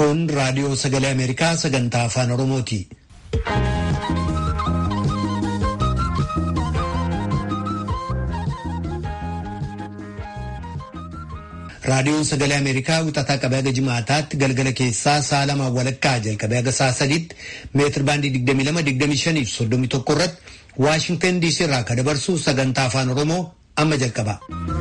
Kun raadiyoo sagalee Ameerikaa sagantaa afaan Oromooti. Raadiyoon sagalee Ameerikaa wixataa qabee haga jimaataatti galgala keessaa sa'a lamaan walakkaa jalqabee haga sa'a sadiitti meetir baandii 22-25 fi 31 irratti Waashingtan DC irraa kan dabarsu sagantaa afaan Oromoo amma jalqaba.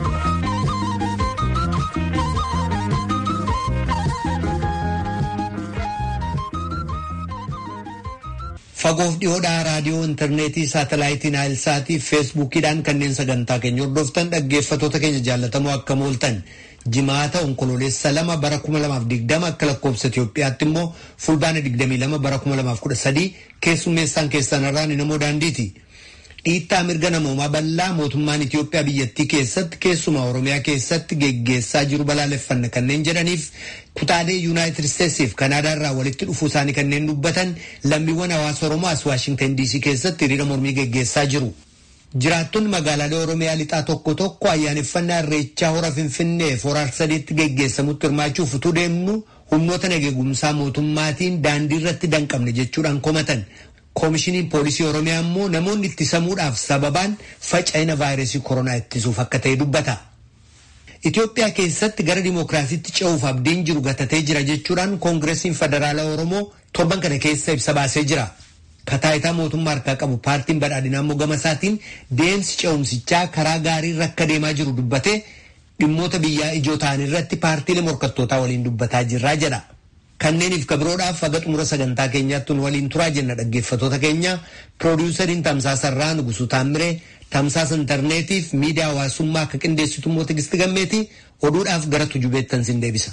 Fagoof dhiyoodhaa raadiyoo intarneetii saatalaayitii naayilsaatii feesbuukiidhaan kanneen sagantaa keenya hordoftan dhaggeeffatoota keenya jaallatamoo akka mooltan jimaata onkololeessa lama bara kuma lamaaf digdama akka lakkoofsa Itoophiyaatti immoo fulbaana digdamii lama bara kuma lamaaf kudha sadii keessummeessaan keessanirraa ni namoo daandiiti. Dhiittaa mirga namoomaa bal'aa mootummaan Itoophiyaa biyyattii keessatti keessumaa Oromiyaa keessatti geggeessaa jiru balaaleffanna kanneen jedhaniif kutaalee Yuunaayitid Isteetsiif Kanaadaa irraa walitti dhufuu isaanii kanneen dubbatan lammiiwwan hawaasa Oromoo as Waashingtan DC keessatti hiriira mormii geggeessaa jiru. Jiraattonni magaalaalee Oromiyaa lixaa tokko tokko ayyaaneffannaa irreechaa hora Finfinneef hora Arsadiitti geggeessamutti hirmaachuuf utuu deemnu humnoota nageegumsaa mootummaatiin daandii irratti danqabne jechuudhaan komatan. Koomishiniin poolisii Oromiyaa immoo namoonni ittisamuudhaaf sababaan faca'ina vaayirasii koronaa ittisuuf akka ta'e dubbata. Itoophiyaa keessatti gara dimookiraasiitti ce'uuf abdiin jiru gatatee jira jechuudhaan koongireesiin federaalaa Oromoo torban kana keessa ibsa baasee jira. Kataayitaa mootummaa harkaa qabu paartiin badhaadhinaa immoo gama isaatiin deemsi ce'umsichaa karaa gaarii irra akka deemaa jiru dubbatee dhimmoota biyyaa ijoo ta'an irratti paartiilee morkattootaa waliin dubbataa jirraa jedha. Kanneeniif kabiroodhaaf haga xumura sagantaa keenyaatti waliin turaa jenna dhaggeeffatoota keenya piroodiwusariin tamsaasarraa Nugusuu Taamiree tamsaasa intarneetiif miidiyaa hawaasummaa akka qindeessitu immoo Tigisti Gammeeti oduudhaaf gara tujubeettan sin deebisa.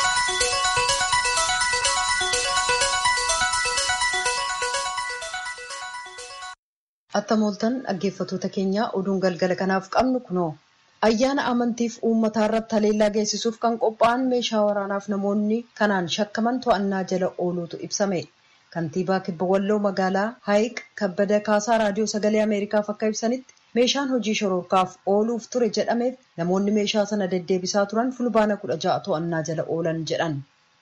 Attamooltan dhaggeeffatoota keenyaa oduun galgala kanaaf qabnu kunoo. Ayyaana amantiif uummataa irratti haleellaa geessisuuf kan qophaa'an meeshaa waraanaaf namoonni kanaan shakkaman to'annaa jala ooluutu ibsame. Kantiibaa Kibba Walloo magaalaa Haayiq Kabbada Kaasaa Raadiyoo Sagalee Ameerikaaf akka ibsanitti meeshaan hojii shororkaaf ooluuf ture jedhameef namoonni meeshaa sana deddeebisaa turan fulbaana kudha ja'a to'annaa jala oolan jedhan.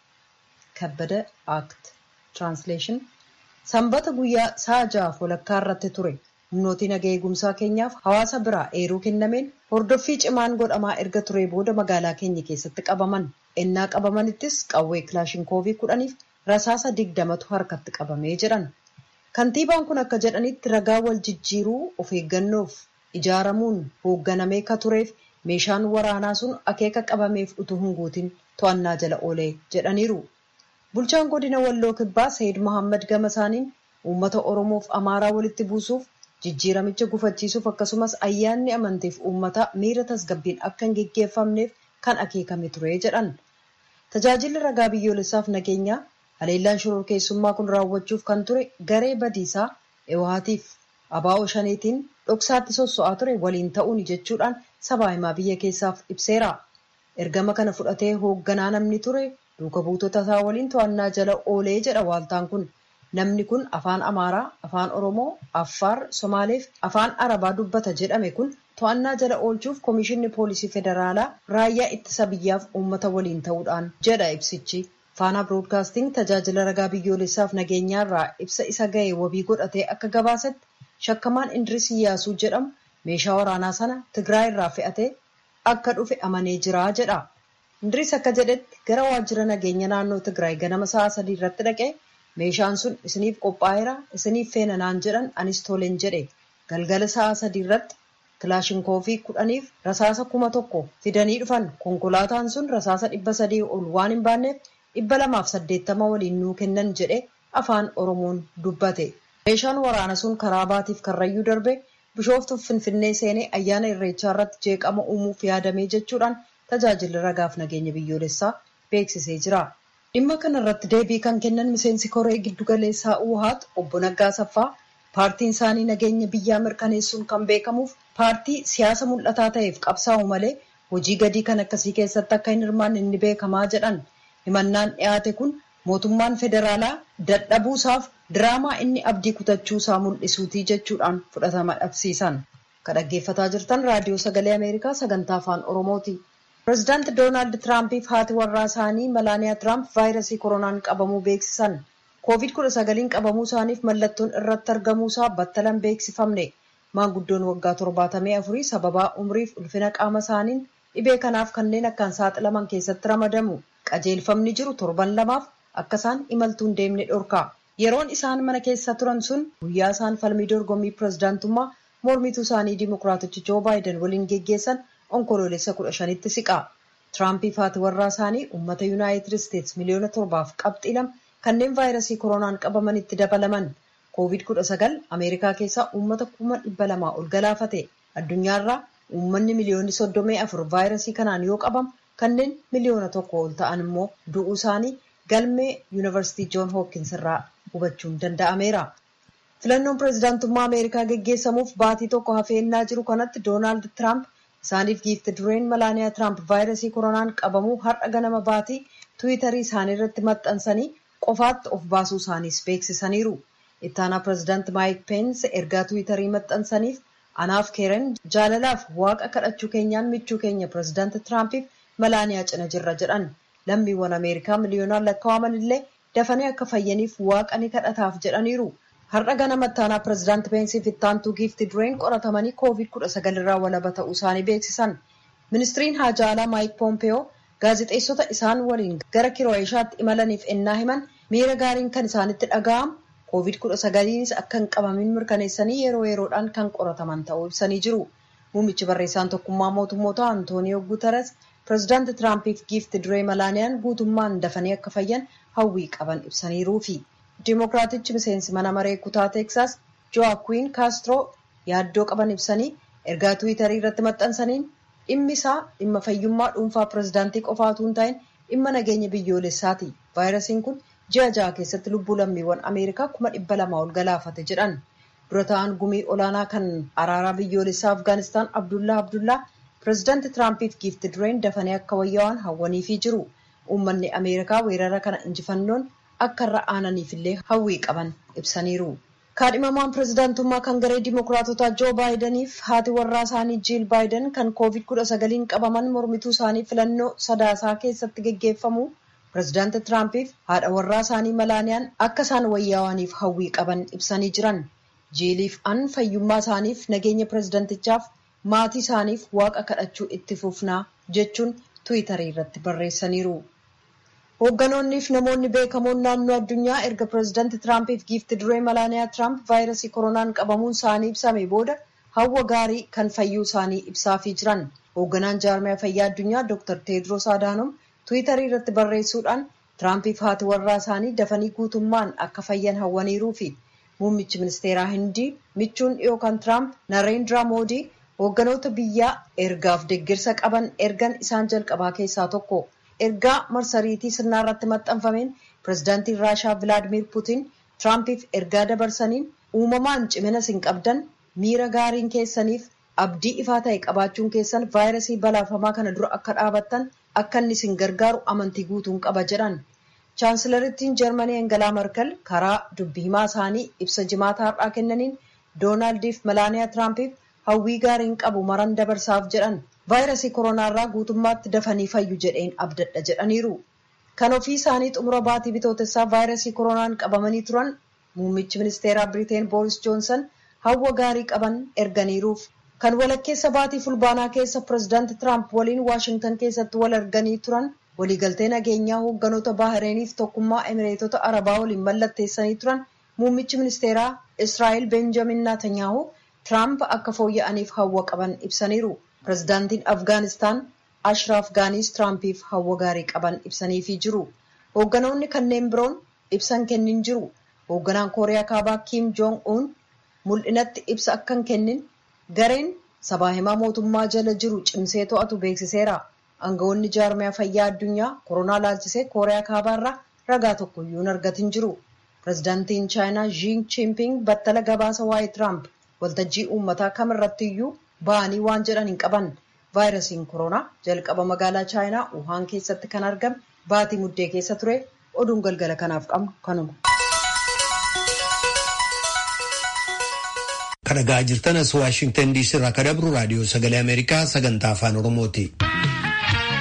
Kabbada Act Translation Sanbata guyyaa sa'a ja'aaf walakkaa irratti ture. humnootii naga eegumsaa keenyaaf hawaasa biraa eeruu kennameen hordoffii cimaan godhamaa erga ture booda magaalaa keenya keessatti qabaman ennaa qabamanittis qawwee kilaashinkoovii kudhaniif rasaasa digdamatu harkatti qabamee jedhan kantiibaan kun akka jedhanitti ragaa wal jijjiiruu of eeggannoof ijaaramuun hoogganamee ka tureef meeshaan waraanaa sun akeeka qabameef utuu hin guutin to'annaa jala oolee jedhaniiru bulchaan godina walloo kibbaa sayid mohammad gamasaaniin uummata oromoof amaaraa walitti buusuuf jijjiiramicha gufachiisuuf akkasumas ayyaanni amantiif uummataa miira tasgabbiin akka hin geggeeffamneef kan akeekame ture jedhan tajaajilli ragaa biyyoolessaaf nageenyaa haleellaan shororkeessummaa kun raawwachuuf kan ture garee badiisaa ewaatiif abaa'oo shaneetiin dhoksaatti sosso'aa ture waliin ta'uun jechuudhaan sabaa himaa biyya keessaaf ibseera ergama kana fudhatee hoogganaa namni ture duuka buutota isaa waliin to'annaa jala oolee jedha waaltaan kun. namni kun afaan amaaraa afaan oromoo affaar somaaleef afaan arabaa dubbata jedhame kun to'annaa jala oolchuuf koomishinni poolisii federaalaa raayyaa ittisa biyyaaf uummata waliin ta'uudhaan jedha ibsichi faanaa biroodkaasting tajaajila ragaa biyyoolessaaf nageenyaarraa ibsa isa ga'e wabii godhatee akka gabaasetti shakkamaan indiris iyyaasuu jedhamu meeshaa waraanaa sana tigraay irraa fe'atee akka dhufe amanee jira jedha indiris akka jedhetti gara waajjira nageenya naannoo tigraay ganama sa'a sadii irratti dhaqee meeshaan sun isiniif qophaa'eera isiniif feena naan jedhan anis toleen jedhe galgala sa'a sadii irratti kilaashinkoofii kudhaniif rasaasa kuma tokko fidanii dhufan konkolaataan sun rasaasa dhibba sadii ol waan hin baanneef dhibba lamaaf saddeettama waliin nuu kennan jedhe afaan oromoon dubbate meeshaan waraana sun karaa baatiif karrayyuu darbe bishooftuuf finfinnee seenee ayyaana irreechaa irratti jeeqama uumuuf yaadamee jechuudhaan tajaajilli ragaaf nageenya biyyoolessaa beeksisee jira. dhimma kana irratti deebii kan kennan miseensi koree giddugaleessaa uhaat obbo Naggaa Saffaa paartiin isaanii nageenya biyyaa mirkaneessuun kan beekamuuf paartii siyaasa mul'ataa ta'eef qabsaa'u malee hojii gadii kan akkasii keessatti akka hin hirmaanne inni beekamaa jedhan himannaan dhiyaate kun mootummaan federaalaa dadhabuusaaf diraamaa inni abdii kutachuusaa mul'isuutii jechuudhaan fudhatama dhabsiisan. Kan dhaggeeffataa jirtan raadiyoo sagalee Ameerikaa sagantaa afaan Oromooti. Pireezidaanti Doonaald Tiraampiif haati warraa isaanii Malaaniyaa Tiraamp vaayirasii koronaan qabamuu beeksisan. Covid-19 qabamuu isaaniif mallattoon irratti argamuusaa battalan beeksifamne. Maanguddoon waggaa torbaatamii afurii sababaa umriif ulfina qaama isaaniin dhibee kanaaf kanneen akkaan saaxilaman keessatti ramadamu. Qajeelfamni jiru torban lamaaf akka isaan imaltuun deemne dhorka. Yeroon isaan mana keessa turan sun guyyaa isaan falmii dorgommii pireezidaantummaa mormituu isaanii dimokiraatichi Joo Baayiden waliin geggeessan onkoloolessa kudha shanitti siqa. Tiraampiif haati warraa isaanii uummata Yuunaayitid Isteets miliyoona torbaaf qabxii lama kanneen vaayirasii koronaan qabamanitti dabalaman. Covid-19 Ameerikaa keessaa uummata kuma dhibba lamaa ol galaafate. Addunyaarraa uummanni miliyoonni soddomii afur vaayirasii kanaan yoo qabamu kanneen miliyoona tokko ol ta'an immoo du'uu isaanii galmee yuunivarsiitii Joon Hookins irraa hubachuun danda'ameera. Filannoon pireezidaantummaa Ameerikaa geggeessamuuf baatii tokko hafeennaa jiru kanatti Doonaald Tiraamp isaaniif giifti dureen Malaaniyaa Tiraamp vaayirasii koronaan qabamuu har'a ganama baatii Tiwiitarii isaanii irratti maxxansanii qofaatti of baasuu isaaniis beeksisaniiru. Ittaanaa pireezidaanti Maayik Peensi ergaa Tiwiitarii maxxansaniif anaaf keeren jaalalaaf waaqa kadhachuu keenyaan michuu keenya pireezidaanti Tiraampiif Malaaniyaa cina jirra jedhan. Lammiiwwan Ameerikaa miliyoonaan lakkaa'aman illee dafanii akka fayyaniif waaqa ni kadhataaf jedhaniiru. Har'a ganama ittaanaa pireezidaanti Peensiif ittaantuu giifti dureen qoratamanii Covid-19 irraa walaba ta'uu isaanii beeksisan. Ministiriin haajaa alaa Maayik Poompeyoo gaazexeessota isaan waliin gara Kiroo'eeshaatti imalaniif ennaa himan miira gaariin kan isaanitti dhaga'amu Covid-19 akka hin qabamin mirkaneessanii yeroo yeroodhaan kan qorataman ta'uu ibsanii jiru. Muummichi barreessaan tokkummaa mootummoota Antooniyoo Guuteres pireezidaanti Tiraampiif giifti duree Malaaniyaan guutummaan dafanii akka fayyan hawwii qaban ibsaniiruufi. Dimookiraatichi miseensi mana maree kutaa Teeksaas Joaquin Castro yaaddoo qaban ibsanii ergaa Tiwiitarii irratti maxxansaniin dhimmi isaa dhimma fayyummaa dhuunfaa pireezidaantii qofaa utuu hin ta'in dhimma nageenya biyyoolessaati. Vaayirasiin kun ji'a ja'a keessatti lubbuu lammiiwwan Ameerikaa kuma dhibba lamaa ol galaafate jedhan. Dura ta'an gumii olaanaa kan araaraa biyyoolessaa Afgaanistaan Abdullaa Abdullaa pireezidaanti Tiraampiif giifti dureen dafanii akka wayyaa'an hawwaniifii jiru. Uummanni Ameerikaa weerara kana injifannoon akka irra aananiif illee hawwii qaban ibsaniiru. Kaadhimamaan pireezidaantummaa kan garee Dimookiraatotaa Joo Baayidaniif haati warraa isaanii Jiil Baayiden kan Covid-19 qabaman mormituu isaanii filannoo sadaasaa keessatti geggeeffamu pireezidaanti Tiraampiif haadha warraa isaanii Malaaniyaan akka isaan wayyaawaniif hawwii qaban ibsanii jiran. Jiiliif an fayyummaa isaaniif nageenya pireezidaantichaaf maatii isaaniif waaqa kadhachuu itti fufnaa jechuun Tiwiitarii irratti barreessaniiru. Hoogganoonniif namoonni beekamoon naannoo addunyaa erga pireezidaanti Tiraampiif giifti duree Malaaniyaa Tiraamp vaayirasii koronaan qabamuun isaanii ibsame booda hawwa gaarii kan fayyuu isaanii ibsaafii jiran. Hoogganaan jaarmiyaa fayyaa addunyaa Dr. Teediroos Adaanom Tiwiitarii irratti barreessuudhaan Tiraampiif haati warraa isaanii dafanii guutummaan akka fayyan hawwaniiruu fi muummichi ministeeraa Hindii michuun dhiyoo kan Tiraamp Nareendraa Moodii hoogganoota biyyaa ergaaf deeggarsa qaban ergan isaan jalqabaa keessaa tokko. ergaa marsariitii sirnaa irratti maxxanfameen pireezidaantiin raashaa vilaadimiir puutiin tiraampiif ergaa dabarsaniin uumamaan cimina isin qabdan miira gaariin keessaniif abdii ifaa ta'e qabaachuun keessan vaayirasii balaafamaa kana dura akka dhaabattan akka inni isin gargaaru amantii guutuun qaba jedhan chaansilarittiin jarmanii engelaa markal karaa dubbii himaa isaanii ibsa jimaataa har'aa kennaniin doonaaldiif malaaniyaa tiraampiif hawwii gaariin qabu maran dabarsaaf jedhan vaayirasii koronaarraa guutummaatti dafanii fayyu jedheen abdadha jedhaniiru. Kan ofii isaanii xumura baatii bitootessaa vaayirasii koronaan qabamanii turan muummichi ministeeraa Biriteen Booris Joonsan hawwa gaarii qaban erganiiruuf. Kan walakkeessa baatii fulbaanaa keessa pireezidaanti Tiraamp waliin Waashingtan keessatti wal arganii turan waliigaltee nageenyaa hoogganoota Baahireeniif tokkummaa Emireetota Arabaa waliin mallatteessanii turan muummichi ministeeraa Israa'el Benjamin Naatanyaahu Tiraamp akka fooyya'aniif hawwa qaban ibsaniiru. Pireezidaantiin Afgaanistaan Ashraaf Gaaniis Tiraampiif hawwa gaarii qaban ibsaniifii jiru. Hoogganoonni kanneen biroon ibsan kennin jiru. Hoogganaan Kooriyaa Kaabaa Kiim Joong Un mul'inatti ibsa akka hin kennin gareen sabaa himaa mootummaa jala jiru cimsee to'atu beeksiseera. Aangawoonni jaarmiyaa fayyaa addunyaa koronaa laalchisee Kooriyaa Kaabaarraa ragaa tokko iyyuu hin argatin jiru. Pireezidaantiin Chaayinaa Xi Jinping battala gabaasa waa'ee Tiraamp waltajjii uummataa kamirratti iyyuu ba'anii waan jedhan hin qaban. Vaayirasiin koronaa jalqaba magaalaa Chaayinaa Wuhaan keessatti kan argame baatii muddee keessa ture oduun galgala kanaaf qabnu kanuma. Kan dhagaa jirtan as Waashingtan DC irraa kan dabru raadiyoo sagalee Ameerikaa sagantaa afaan Oromooti.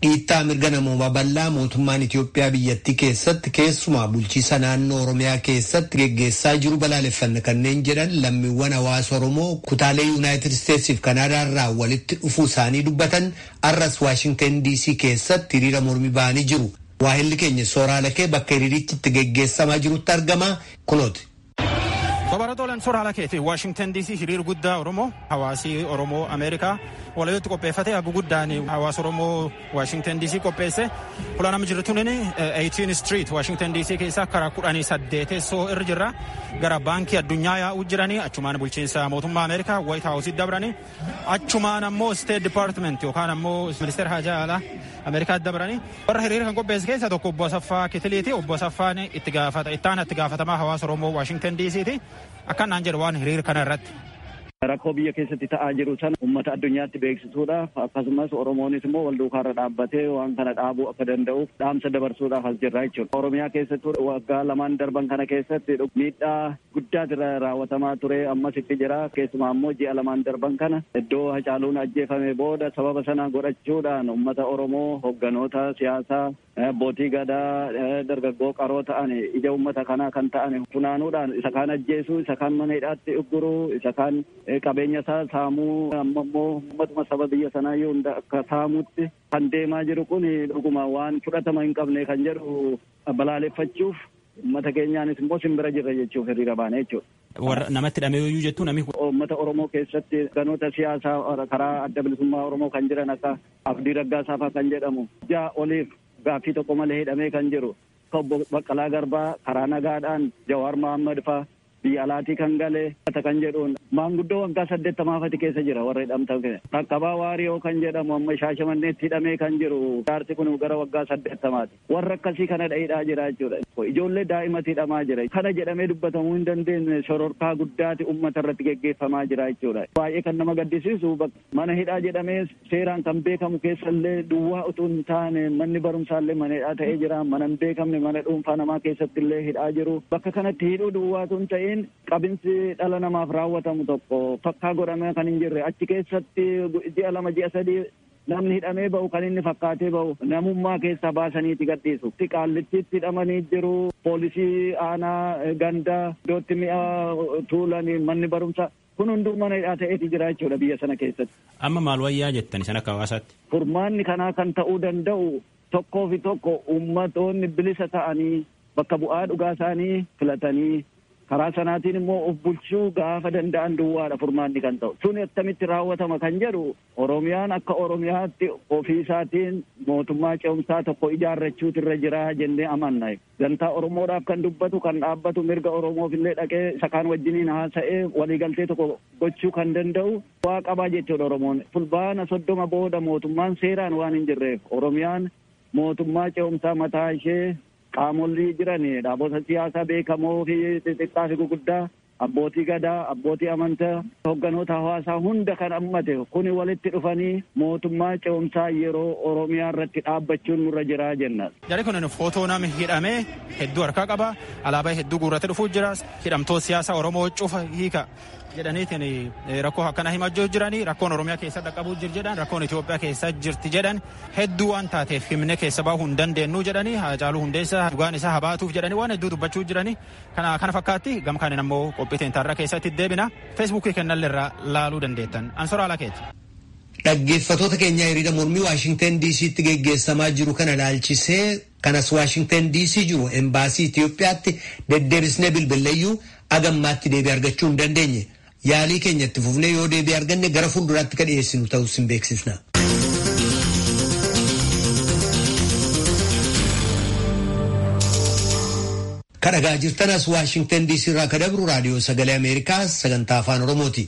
dhiittaa mirga namoomaa bal'aa mootummaan Itoophiyaa biyyattii keessatti keessumaa bulchiisa naannoo Oromiyaa keessatti geggeessaa jiru balaaleffanna kanneen jedhan lammiiwwan hawaasa Oromoo kutaalee Yuunaayitid Isteetsiif Kanaadaa irraa walitti dhufuu isaanii dubbatan arras Waashingtan DC keessatti hiriira mormii ba'anii jiru. Waahilli keenya sooraalakee bakka hiriirichi itti geggeessamaa jirutti argama kunooti. Babaratoolan sooraalaa keeti Waashingtan DC hiriir guddaa Oromoo hawaasii Oromoo Ameerikaa walitti qopheeffate hagu guddaan hawaasa Oromoo Waashingtan DC qopheesse olaanama jirtu nini 18 Street Waashingtan DC keessa karaa kudhanii saddeetessoo irra jirra gara baankii addunyaa yaa'uu jiranii achumaan bulchiinsa mootummaa Ameerikaa White House dabranii achumaan ammoo State Department yookaan ammoo ministeera hajaa alaa Ameerikaa dabranii warra hiriira kan qopheesse keessa tokko obbo Asaffaa Kitiliiti obbo Asaffaan itti gaafata ittaana itti gaafatamaa hawaasa Oromoo Waashingtan DCti akkanaan jedhu waan hiriira kana irratti. Rakkoo biyya keessatti ta'aa jiru sana uummata addunyaatti beeksisuudhaaf akkasumas Oromoonis immoo wal duukaarra dhaabbatee waan kana dhaabuu akka danda'uuf dhaamsa dabarsuudhaaf as jirra jechuudha. Oromiyaa keessatti waggaa lamaan darban kana keessatti miidhaa guddaatu irra raawwatamaa ture ammas itti jira. Keessumaa immoo ji'a lamaan darban kana iddoo hacaaluun ajjeefame booda sababa sana godhachuudhaan uummata Oromoo hogganoota siyaasaa abbootii gadaa dargaggoo qaroo ta'an ija uummata kanaa kan ta'an funaanuudhaan isa kaan ajjeesuu isa kaan mana hidhaatti ugguruu isa kaan qabeenya isaa saamuu amma immoo uummatuma saba biyya sanaa yoo hunda akka saamuutti kan deemaa jiru kun dhuguma waan fudhatama hin qabne kan jedhu balaaleffachuuf uummata keenyaanis immoo simbira jirra jechuuf hiriira baane jechuudha. Warra namatti hidhamee jettuu namni Uummata Oromoo keessatti ganoota siyaasaa karaa adda bilisummaa Oromoo kan jiran akka Abdii Raggaasaa fa'aa kan jedhamu ja'a oliif gaaffii tokko malee hidhamee kan jiru obbo Baqqalaa Garbaa karaa nagaadhaan Jawaar Mohaammed fa'aa biyya alaatii kan galee kan jedhuun maanguddoo waggaa saddeettamaafati keessa jira warra hidhamtan qaqqabaa waariyoo kan jedhamu amma shaashamanneetti hidhamee kan jiru jaarsi kun gara waggaa saddeettamaati warra akkasii kana hidhaa jira jechuudha ijoollee daa'imatti hidhamaa jira kana jedhamee dubbatamuu hin dandeenye shororkaa guddaati ummata irratti geggeeffamaa jira jechuudha baay'ee kan nama gaddisiisu mana hidhaa jedhamee seeraan kan beekamu keessallee duwwaa utuu hin taane manni barumsaallee mana hidhaa ta'ee jira mana hin beekamne mana dhuunfaa namaa keessatti illee hidhaa jiru bakka kanatti hidhuu duwwaatu hin ta'in qabinsi dhala namaaf raawwatamu tokko fakkaa godhamee kan hin jirre achi keessatti ji'a lama ji'a sadii namni hidhamee ba'u kan inni fakkaatee ba'u namummaa keessaa baasaniiti gadhiisu. Qaallittiitti hidhamanii jiru poolisii aanaa gandaa iddootti mi'a tuulanii manni barumsaa kun hunduu mana hidhaa ta'eeti jira jechuudha biyya sana keessatti. Amma maal wayyaa jettan sana akka hawaasaatti? Furmaanni kanaa kan ta'uu danda'u tokkoo fi tokko ummatoonni bilisa ta'anii bakka bu'aa dhugaa isaanii filatanii karaa sanaatiin immoo of bulchuu gaafa danda'an duwwaadha furmaanni kan ta'u sun akkamitti raawwatama kan jedhu oromiyaan akka oromiyaatti ofii isaatiin mootummaa ce'umsaa tokko ijaarrachuutu irra jira jennee amanna gantaa oromoodhaaf kan dubbatu kan dhaabbatu mirga oromoof illee dhaqee isa kaan wajjiniin haasa'ee waliigaltee tokko gochuu kan danda'u waa qabaa jechuudha oromoon fulbaana soddoma booda mootummaan seeraan waan hin jirreef oromiyaan mootummaa ce'umsaa mataa ishee qaamolli jiran dhaabota siyaasaa beekamoo fi xixiqqaa fi guguddaa abbootii gadaa abbootii amantaa hogganoota hawaasaa hunda kan hammate kuni walitti dhufanii mootummaa ce'umsaa yeroo oromiyaa irratti dhaabbachuun nurra jiraa jenna. Jarri kun footoo nama hidhamee hedduu harkaa qaba alaabaa hedduu guurratti dhufuu jira hidhamtoota siyaasaa oromoo cufa hiika jedhaniitiin rakkoo akkana himachuu jiranii rakkoon oromiyaa keessa dhaqqabuu jir jedhan rakkoon Itoophiyaa keessa jirti jedhan hedduu waan taateef himne keessa baahuu hin dandeenyu jedhanii Haacaaluu Hundeessaa dhugaan isaa habaatuuf jedhanii waan hedduu dubbachuu jiranii kana kana fakkaatti gam kanin ammoo qophiiteen taarraa keessatti deebina feesbuukii kennalleerraa laaluu dandeettan ansoraa lakeeti. Dhaggeeffatoota keenyaa hiriira mormii Waashingtan DC'tti geggeessamaa jiru kana ilaalchisee kanas Waashingtan DC jiru embaasii Itoophiyaatti deddeebisnee bilbileeyyuu agammaatti deebii argachuu hin dandeenye. Yaalii keenyatti fufnee yoo deebii arganne gara fuulduraatti ka dhiyeessinu ta'us hin beeksisna. Kadhagaa jirtanas Waashingtan DC irraa ka dabru raadiyoo sagalee Ameerikaa sagantaa afaan Oromooti.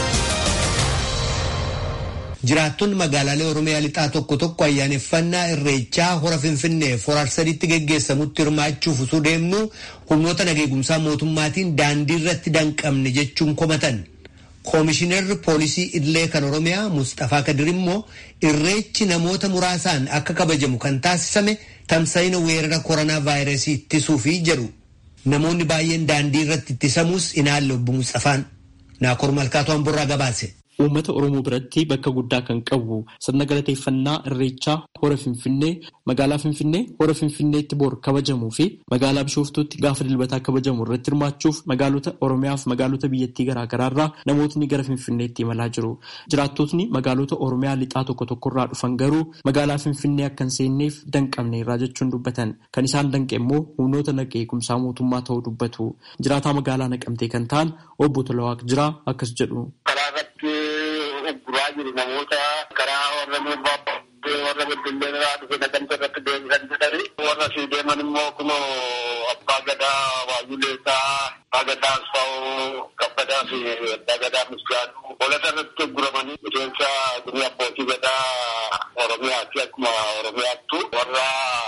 Jiraattonni magaalaalee Oromiyaa lixaa tokko tokko ayyaaneffannaa irreechaa hora Finfinnee forar sadiitti geggeessamutti hirmaachuuf osoo deemnu humnoota nageegumsaa mootummaatiin daandii irratti danqamne jechuun komatan. Koomishinarri poolisii Idilee kan Oromiyaa Mustafaa Kadir immoo irreechi namoota muraasaan akka kabajamu kan taasisame tamsa'ina weerara koronaa vaayirasii ittisuufi jedhu. Namoonni baay'een daandii irratti ittisamuus inaalle obbo Mustafaan. Naakoor Malkaatu Hamburraa gabaase. uummata Oromoo biratti bakka guddaa kan qabu sirna galateeffannaa irreechaa hora Finfinnee magaalaa Finfinnee hora Finfinneetti bor kabajamuu fi magaalaa Bishooftuutti gaafa dilbataa kabajamu irratti hirmaachuuf magaalota Oromiyaa fi magaalota biyyattii garaagaraarraa namootni gara Finfinneetti imalaa jiru. Jiraattotni magaalota Oromiyaa lixaa tokko tokkorraa dhufan garuu magaalaa Finfinnee akka hin seenneef danqamne irraa jechuun dubbatan. Kan isaan danqe immoo humnoota naga eegumsaa mootummaa ta'uu dubbatu. Jiraataa magaalaa naqamtee kan ta'an obbo Tolawaaq Jiraa akkas jedhu. Karaa irratti ugguraa jiru namoota karaa warra miirbaa warra beddellee irraa dhufe naqamtee irratti deebisan jedhani. Warra sii deeman immoo kunoo abbaa gadaa waayuleesaa abbaa gadaa asfaa'oo kabbadaa fi abbaa gadaa misgaaduu holata irratti ugguramanii miseensa gumii abbootii gadaa oromiyaatti akkuma oromiyaattu warra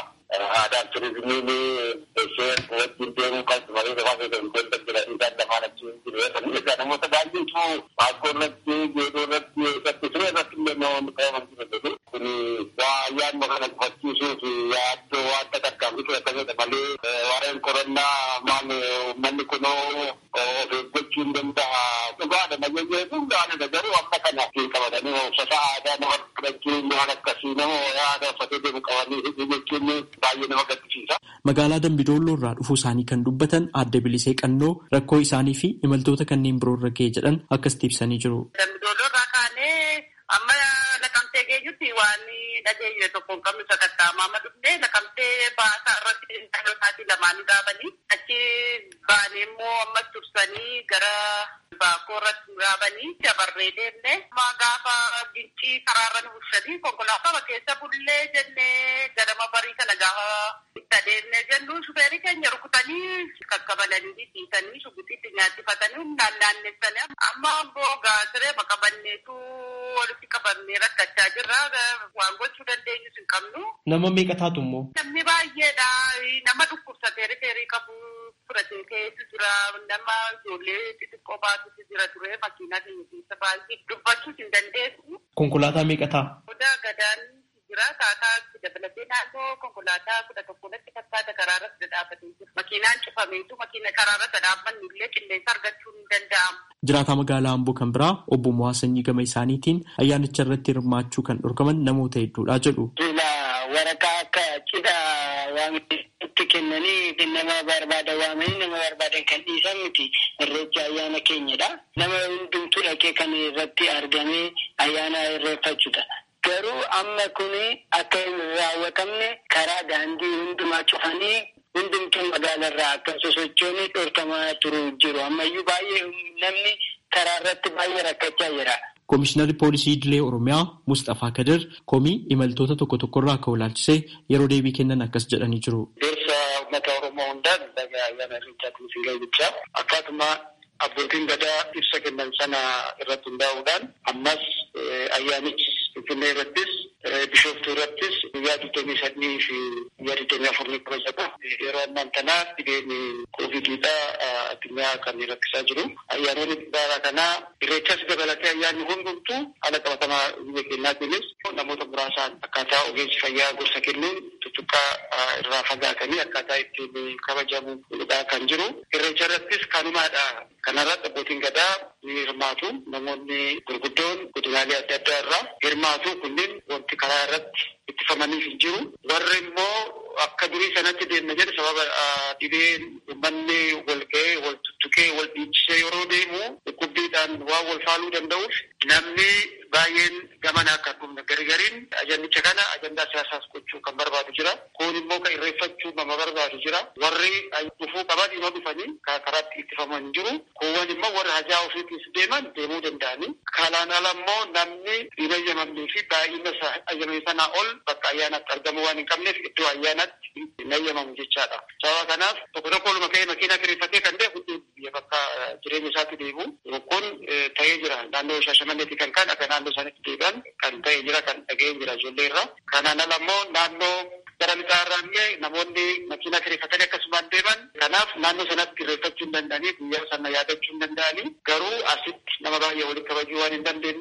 aadaan turizimiin ishee wajjin deemuu qabdu malee lafaa keessatti wanta jedhanii isaan lamaan achi jireessanii egaa namoota baay'eetu maaskoo irratti geedoo irratti irratti siree irratti illee namoonni qabaman jiru kun waa ayyaanuma kana gufachiisuu fi yaaddoo wanta tarkaanfii akkasidha malee waa'een qorannaa maal uummanni kunoo of eeggachuu hin danda'a dhugaadha nageenya dhugaadha garuu amma kana qabatanii uffata aadaa nama fudhachuun waan akkasii nama aadaa uffatee deemu qabanii hidhii jechuun baay'ee nama gaddisiisa. Magaalaa Dambidolloo irraa dhufuu isaanii kan dubbatan adda bilisee qannoo rakkoo isaanii fi imaltoota kanneen biroo irra ga'e jedhan akkasitti ibsanii jiru. Dambidolloo irraa kaanee amma naqamtee geenyutti waan dhageenye tokko hin qabnu sakattaamaa amma dhufnee naqamtee baasaa irratti dhalootaatii lamaanii dhaabanii achi baanee immoo ammas tursanii gara baakoo irratti dhaabanii dabarree deemne amma gaafa gincii karaarra nu bushanii konkolaataa keessa bullee jennee ganama barii kana gaafa itti adeemne jennu shufeerii keenya rukutanii kakkabalanii dhiisanii shugutiitti nyaachifatanii humnaan naannessanii amma amboo gaasiree maqabanneetu walitti qabamnee rakkachaa jirra waan gochuu dandeenyus hin qabnu. Nama meeqa taatu immoo? Namni baay'eedha. Nama dhukkubsatee rifeerii qabu fudhatee keessa jira. Nama ijoollee xixiqqoo baatutu jira ture makiinaa keenya keessa baay'ee dubbachuus hin dandeessu. Konkolaataa meeqa ta'a? Odaa gadaan jira. Taataa dabalatee naannoo konkolaataa kudha tokkotti fakkaata karaarratti dhaabbatee jira. Makiinaan cufameetu makiina karaarratti dhaabbannu illee qilleensa argachuun hin danda'amu. Jiraataa magaalaa Amboo kan biraa obbo Mo'aa Sanyii gama isaaniitiin ayyaanicha irratti hirmaachuu kan dhorkaman namoota hedduudha jedhu. waraqaa akka cidhaa waamitti kennanii nama barbaada waamanii nama barbaadan kan dhiisan miti irreecha ayyaana keenyadha. Nama hundumtuu dhaqee kan irratti argamee ayyaana irreeffachuudha. Garuu amma kun akka hin raawwatamne karaa daandii hundumaa cufanii hundumtuu magaalarraa akka sosochoonni dhorkamaa turu jiru. Ammayyuu baay'ee namni karaa irratti baay'ee rakkachaa jira. Komishinarri poolisii idilee Oromiyaa Mustafaa Kadir komii imaltoota tokko tokkorraa akka ilaalchisee yeroo deebii kennan akkas jedhanii jiru. Deemsa uummata Oromoo hundaan dhagaa ayyaana irreechaatiin siin ga'ichaa akkaatuma abbootiin gadaa ibsa kennan sana irratti hundaa'uudhaan ammas ayyaanichi Finfinnee irrattis Bishooftuu irrattis guyyaa digdamii sadii fi guyyaa digdamii afurii kabajata. Yeroo ammaan kanaa dhibeen koovidiidha addunyaa kan rakkisaa jiru. Ayyaanonni bara kanaa irreechas dabalatee ayyaanni hundumtuu haala qabatamaa biyya keenyaatiinis namoota muraasaan akkaataa ogeessi fayyaa gorsa kennuun tuttuqqaa irraa fagaatanii akkaataa ittiin kabajamu kan jiru. Irreecha irrattis kanumaadha. Kanarratti abbootiin gadaa ni hirmaatu. Namoonni gurguddoon godinaalee adda addaa irraa hirmaatu kunneen wanti karaa irratti ittifamaniif hin jiru. Warri immoo akka durii sanatti deemna jedhe sababa dhibeen uummanni wal ga'ee wal tuttuqee wal dhiichisee yeroo deemu dhukkubbiidhaan waan wal faaluu danda'uuf namni baay'een gamana akka dhumne garigariin ajandicha kana ajandaa siyaasaas gochuu kan barbaadu jira. Kun immoo kan irreeffachuu nama barbaadu jira. Warri dhufuu qaban yoo dhufanii karaatti ittifaman jiru. Kuuwwan immoo warri hajaa ofiitiis deeman deemuu danda'anii. Kanaan ala immoo namni hin ayyamamnee fi baay'ina ayyamame sanaa ol bakka ayyaanaatti argamu waan hin qabneef iddoo ayyaanaatti hin ayyamamu jechaadha. Sababa kanaaf tokko tokko oluma ka'ee makiinaa kireeffatee kan deemu biyya bakka jireenya isaatti deemu. Kun ta'ee jira. Naannoo Shaashamanneetti kan kan akka naannoo isaaniitti deebi'an kan ta'ee jira kan dhaga'ee jira ijoollee irraa. Kanaan ala immoo naannoo gara lixaa irraa illee namoonni makiinaa kireeffatanii akkasumaan deeman. Kanaaf naannoo sanatti irreeffachuu hin danda'anii guyyaa sana yaadachuu hin danda'anii garuu asitti nama baay'ee walitti kabajuu waan hin dandeenyeef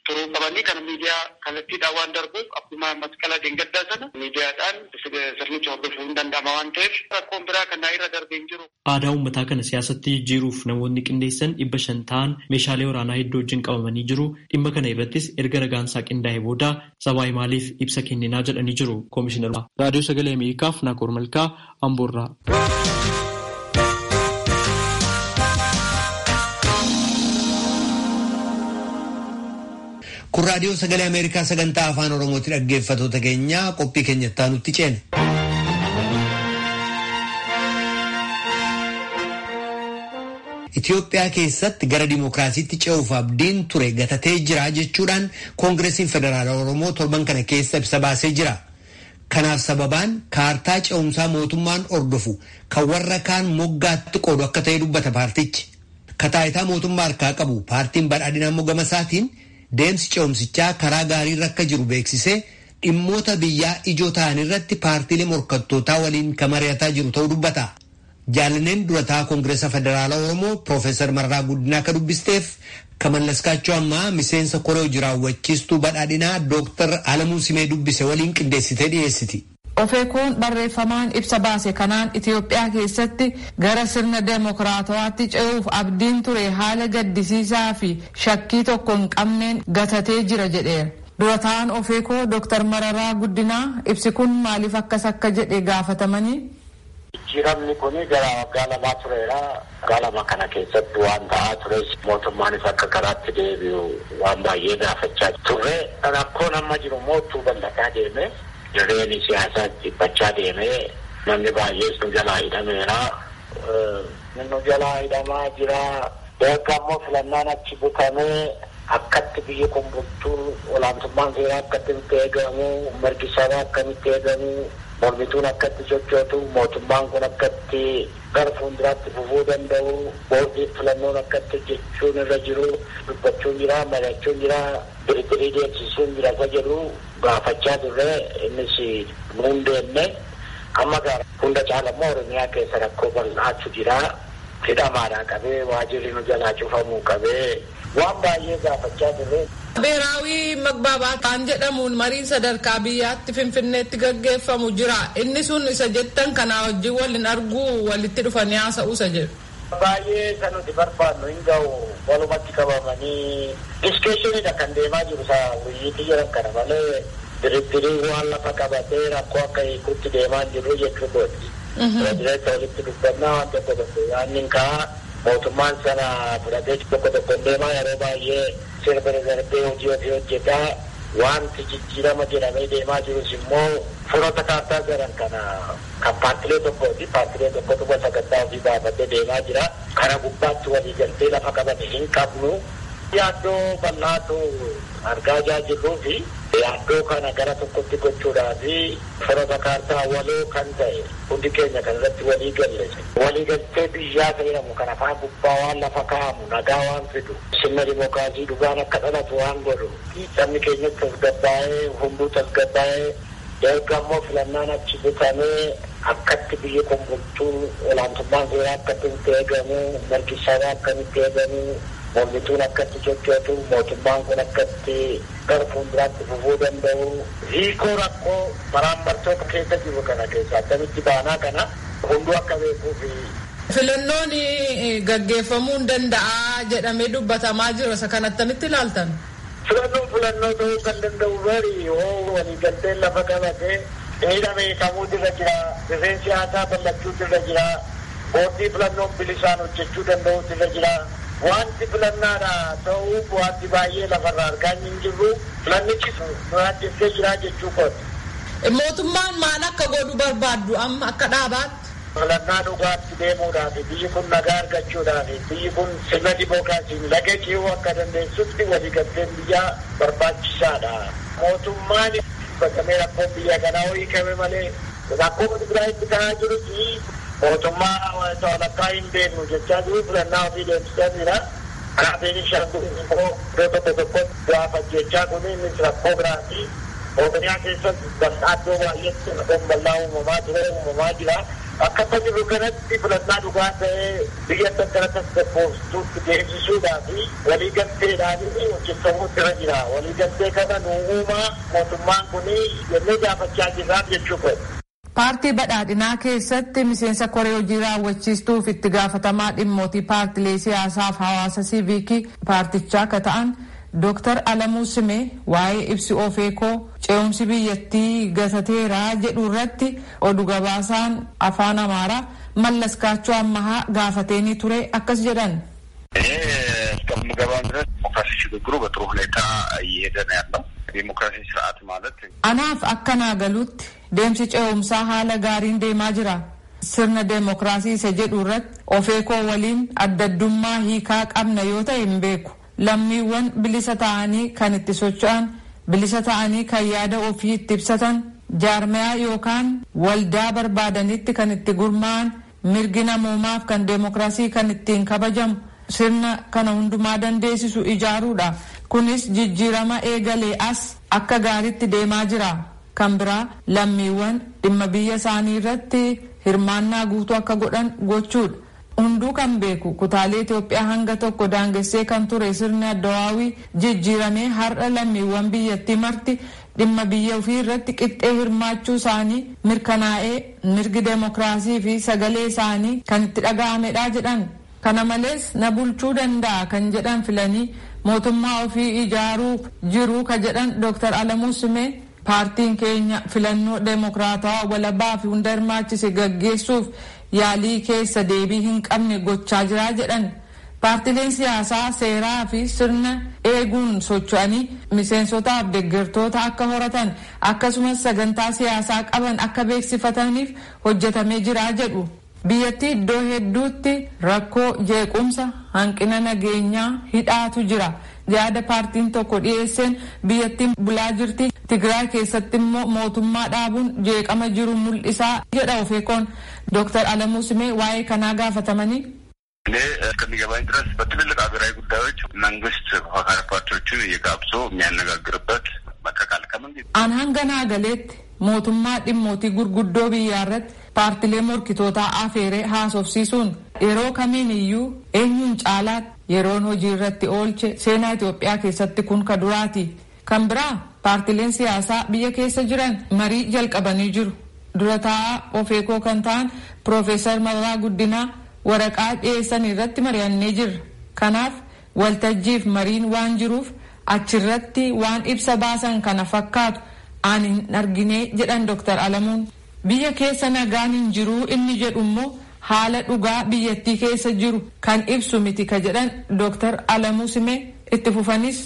turuu qabanii kana miidiyaa kallattiidhaan waan darbuuf akkuma masqala deengaddaa sana miidiyaadhaan sirnicha hordofuu hin danda'ama waan ta'eef rakkoon biraa kanaa irra darbee hin jiru. Aadaa uummataa kana siyaasatti jijjiiruuf namoonni qindeessan dhibba shan ta'an meeshaalee waraanaa hedduu wajjin qabamanii jiru. Dhimma kana irrattis erga ragaansaa qindaa'e booda sabaa maaliif ibsa kenninaa jedhanii jiru koomishinar. Raadiyoo Sagalee Ameerikaaf Naakoor Malkaa Amboorraa. kun raadiyoo sagalee ameerikaa sagantaa afaan oromooti dhaggeeffatoota keenya qophii keenyattaa nutti ceene. Itoophiyaa keessatti gara dimookiraasiitti ce'uuf abdiin ture gatatee jira jechuudhaan koongireesiin federaala oromoo torban kana keessa ibsa baasee jira. Kanaaf sababaan kaartaa ce'umsaa mootummaan ordofu kan warra kaan moggaatti qoodu akka ta'e dubbata paartichi. Kataayitaa mootummaa harkaa qabu paartiin badhaadhinaa mogama isaatiin deemsi ce'umsichaa karaa gaarii akka jiru beeksisee dhimmoota biyyaa ijoo ta'an irratti paartiilee morkattootaa waliin kan mari'ataa jiru ta'uu dubbata. Jaalaneen durataa Koongireesa Federaalaa Oromoo Piroofeesar Marraa Guddinaa akka dubbisteef Kamallaskaachoo ammaa miseensa koree hojii raawwachiistuu badhaadhinaa Dooktar Alamuu Simee dubbise waliin qindeessitee dhiyeessiti. Ofeekoon barreeffamaan ibsa baase kanaan Itoophiyaa keessatti gara sirna deemokiraatawaatti ce'uuf abdiin ture haala gaddisiisaa fi shakkii tokko hin qabneen gatatee jira jedheera. Durataan Ofeekoo Dooktar Mararaa Guddinaa ibsi kun maaliif akkas akka jedhe gaafatamanii? Jijjiiramni kun gara waggaa lamaa tureera. Waggaa lama kana keessatti waan ta'aa tures mootummaanis akka karaatti deebi'u waan baay'ee gaafachaa turre. Rakkoon amma jiru mootuu bal'ataa deeme. Jireenya siyaasaa dhiphachaa deemee namni baay'ees nu jalaa hidhameera. Nu jalaa hidhamaa jira. Erga ammoo filannaan achi butamee akkatti biyyi kun bultuu olaantummaan seeraa akkatti itti eegamu mirgi sabaa akkamitti eegamu mormituun akkatti sochootu mootummaan kun akkatti gara fuulduraatti fufuu danda'u boordii filannoon akkatti hojjechuun irra jiru dubbachuun jira mari'achuun jira diriirii deemsisuun jira isa jedhu gaafachaa turre innis nuun deemne amma gaara hunda caalammoo oromiyaa keessa rakkoo bal'aatu jira hidhamaadhaa qabee waajirri nu jalaa cufamuu qabee waan baay'ee gaafachaa turre. ብሔራዊ መግባባት kan jedhamuun mariin sadarkaa biyyaatti finfinneetti gaggeeffamu jira inni sun isa jettan kanaa wajjin waliin arguu walitti dhufanii haasa'uu isa jedhu. Baay'ee kan nuti barbaannu hin ga'u walumatti qabamanii diskeeshiniidha kan deemaa jiru isaa wuyyiitii jiran kana malee diriirii waan lafa qabatee rakkoo akka hiikutti deemaa jiru jechuu kooti. Pirezideenta walitti dubbannaa waan tokko tokko yaanni kaa mootummaan sana fudhatee tokko tokko deemaa yeroo baay'ee sirba darbee hojii ofii hojjetaa wanti jijjiirama jedhamee deemaa jirus immoo furoota kaartaa jiran kana kan paartilee tokkooti paartilee tokkotu sagantaa ofii baafatee deemaa jira kana gubbaatti walii galtee lafa qabate hin qabnu yaaddoo bal'aatu argaa jirruu fi yaaddoo kana gara tokkotti gochuudhaa fi furoota kaartaa waloo kan ta'e hundi keenya kan irratti walii galle walii galtee biyyaa fayyadamu kan afaan gubbaa waan lafa kaa'amu nagaa waan fidu sirna dimookiraasii dhugaan akka dhalatu waan godhu sabni keenya tasgabbaa'ee hunduu tasgabbaa'ee erga ammoo filannaan achi butamee akkatti biyyi kun bultuu olaantummaan seeraa akkatti itti eegamu mirgi sabaa akkamitti eegamu mormituun akkatti sochootu mootummaan kun akkatti gara fuulduraatti fufuu danda'u hiikoo rakkoo maraammartoota keessa jiru kana keessa akkamitti baanaa kana hunduu akka beekuufi Filannoon gaggeeffamuu hin danda'a jedhamee dubbatamaa jira isa kan attamitti ilaaltan? Filannoon filannoo ta'uu kan danda'u bari yoo waliigalteen lafa qabate miidha beekamuutu irra jira rifeensi siyaasaa bal'achuutu irra jira boordii filannoon bilisaan hojjechuu danda'uutu irra jira wanti filannaadha ta'uu wanti baay'ee lafarraa argaa hin jirru filannichi nu ajjeessee jira jechuu kooti. Mootummaan maal akka godhu barbaaddu amma akka dhaabaatti? filannaa dhugaatti deemuudhaaf biyyi kun nagaa argachuudhaaf biyyi kun sirna dimookiraasiin laga ce'uu akka dandeessutti waliigalteen biyyaa barbaachisaadha. Mootummaan bakkamee rakkoon biyya kanaa hiikame malee rakkoo Tigraayitti ta'aa jiru fi mootummaa walakkaa hin beeknu jechaa jiru filannaa ofii deemsisaa jira. Karaa Beenishaangul immoo iddoo tokko tokkotti gaafa jechaa kun innis rakkoo biraati. Oromiyaa keessatti bal'aa iddoo baay'eetti rakkoon bal'aa uumamaa ture uumamaa jira. akka amma jiru kanatti filannaa dhugaa ta'ee biyya gara tasgabbooftuutti deemsisuudhaa fi waliigalteedhaan hojjetamuutti irra jira. Waliigaltee kana nu uumaa mootummaan kun jennee gaafachaa jirraaf jechuu koye. Paartii badhaadhinaa keessatti miseensa koree hojii raawwachiistuuf itti gaafatamaa dhimmootii paartilee siyaasaaf hawaasa siiviikii paartichaa akka ta'an Dooktar Alamuu Simee waa'ee ibsi ofeekoo ce'umsi biyyattii gatateeraa jedhu irratti oduu gabaasaan afaan Amaaraa Mallas Kaachoo Ammahaa gaafateenii ture akkas jedhan. እስከምገባም ድረስ ዲሞክራሲ ሽግግሩ በጥሩ ሁኔታ እየሄደ ነው ያለው። ዲሞክራሲ ስርዓት ማለት Anaaf akkanaa galuutti deemsi ce'umsaa haala gaariin deemaa jira. Sirna deemokiraasii isa jedhu irratti ofeekoo waliin addaddummaa hiikaa qabna yoo ta'e hin beeku. Lammiiwwan bilisa ta'anii kan itti socho'an, bilisa ta'anii kan yaada ofii itti ibsatan, jaarmayaa yookaan waldaa barbaadanitti kan itti gurmaa'an, mirgi namoomaaf kan deemokiraasii kan ittiin kabajamu, sirna kana hundumaa dandeessisu ijaaruudha. Kunis jijjiirama eegalee as akka gaariitti deemaa jira. Kan biraa lammiiwwan dhimma biyya isaanii irratti hirmaannaa guutuu akka godhan gochuudha. Hunduu kan beeku kutaalee Itoophiyaa hanga tokko daangessee kan ture sirni addawaawii jijjiiramee har'a lammiiwwan biyyattii marti dhimma biyya ofii irratti qixxee hirmaachuu isaanii mirkanaa'ee mirgi deemokiraasii fi sagalee isaanii kan itti dhaga'amedha jedhan. Kana malees na bulchuu danda'a kan jedhan filanii mootummaa ofii ijaaruu jiru ka jedhan Dr. Alamuu Simee paartiin keenya filannoo deemokiraatawaa walabaa fi hunda hirmaachise gaggeessuuf yaalii keessa deebii hin qabne gochaa jira jedhan. Paartileen siyaasaa seeraa fi sirna eeguun socho'anii miseensotaaf deeggartoota akka horatan akkasumas sagantaa siyaasaa qaban akka beeksifataniif hojjetamee jira jedhu. Biyyattii iddoo hedduutti rakkoo jeequmsa hanqina nageenyaa hidhaatu jira. Yaada paartiin tokko dhiyeesseen biyyattiin bulaa jirti. Tigraay keessatti immoo mootummaa dhaabuun jeeqama jiru mul'isaa jedha ofeekoon. Dooktar Alamuu Simee waa'ee kanaa gaafatamanii. እኔ እስከሚገባኝ ድረስ በትልልቅ ሀገራዊ ጉዳዮች መንግስት ተፎካካሪ ፓርቲዎችን እየጋብዞ የሚያነጋግርበት መከካል ከመንግስት Aan hanga naa galeetti mootummaa dhimmootii gurguddoo biyyaa irratti paartilee morkitootaa afeeree haasofsiisuun yeroo kamiin iyyuu eenyuun caalaatti yeroon hojii irratti oolche seenaa Itoophiyaa keessatti kun ka duraati. Kan biraa paartileen siyaasaa biyya keessa jiran marii jalqabanii jiru. Dura taa'aa ofeekoo kan ta'an Piroofeesar Mararaa Guddinaa waraqaa dhiyeessan irratti mari'annee jirra. Kanaaf waltajjiif mariin waan jiruuf achirratti waan ibsa baasan kana fakkaatu aan hin arginee jedhan Dr. Alamuun. Biyya keessa nagaan hin jiruu inni jedhu immoo haala dhugaa biyyattii keessa jiru kan ibsu miti ka jedhan Dr. Alamuu Simee itti fufanis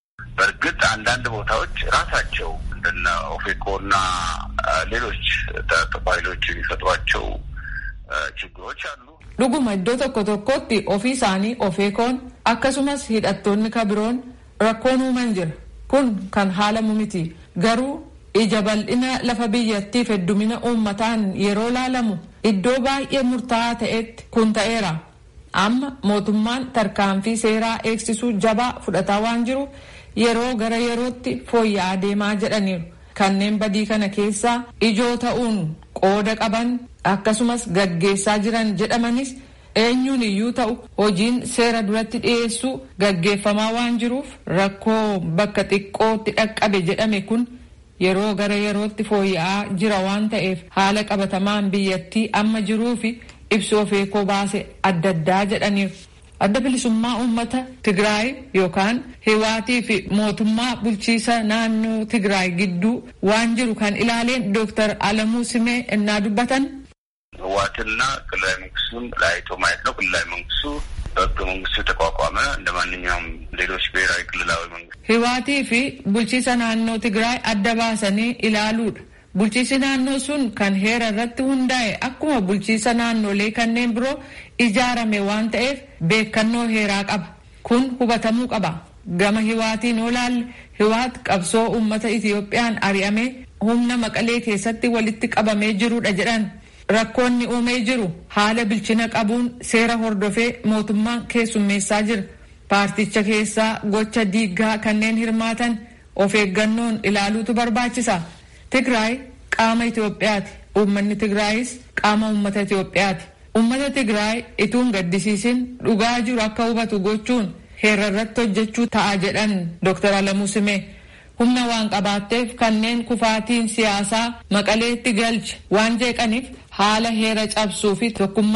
በእርግጥ አንዳንድ ቦታዎች ራሳቸው እንደነ ኦፌኮና ሌሎች ኃይሎች የሚፈጥሯቸው ችግሮች አሉ። dhuguma iddoo tokko tokkotti ofii isaanii ofeekoon akkasumas hidhattoonni ka biroon rakkoon uuman jira kun kan haalamu miti garuu ija bal'ina lafa biyyattiif heddumina uummataan yeroo laalamu iddoo baay'ee murtaa'aa ta'etti kun ta'eera amma mootummaan tarkaanfii seeraa eegsisuu jabaa fudhataa waan jiru yeroo gara yerootti fooyya'aa deemaa jedhaniiru kanneen badii kana keessaa ijoo ta'uun qooda qaban akkasumas gaggeessaa jiran jedhamanis eenyuun iyyuu ta'u hojiin seera duratti dhiyeessuu gaggeeffamaa waan jiruuf rakkoo bakka xiqqootti dhaqqabe jedhame kun yeroo gara yerootti fooyya'aa jira waan ta'eef haala qabatamaan biyyattii amma jiruu fi ibsu ofeekoo baase adda addaa jedhaniiru. Adda bilisummaa uummata Tigraay yookaan hiwaatii fi mootummaa bulchiisa naannoo Tigraay gidduu waan jiru kan ilaaleen Dooktar Alamuu Simee innaa dubbatan. ህወሓትና ክልላዊ መንግስቱን ለያይቶ ማየት ነው። ክልላዊ መንግስቱ በህገ መንግስቱ የተቋቋመ እንደ ማንኛውም ሌሎች ብሔራዊ ክልላዊ መንግስት Hiwaatii fi bulchiisa naannoo Tigraay adda baasanii ilaaluudha. Bulchiisi naannoo sun kan heera irratti hundaa'e akkuma bulchiisa naannolee kanneen biroo ijaarame waan ta'eef beekannoo heeraa qaba. Kun hubatamuu qaba. Gama hiwaatiin olaalle hiwaat qabsoo uummata Itiyoophiyaan ari'amee humna maqalee keessatti walitti qabamee jirudha jedhan. Rakkoonni uumee jiru haala bilchina qabuun seera hordofee mootummaan keessummeessaa jira. Paarticha keessaa gocha diiggaa kanneen hirmaatan of eeggannoon ilaaluutu barbaachisa. Tigraay qaama Itoophiyaati. Uummanni Tigraayis qaama uummata Itoophiyaati. Uummata Tigraay ituun gaddisiisin dhugaa jiru akka hubatu gochuun heera irratti hojjechuu ta'a jedhan Dr. Alamuu Simee. Humna waan qabaatteef kanneen kufaatiin siyaasaa maqaleetti galche waan jeeqaniif haala heera cabsuu fi tokkummaa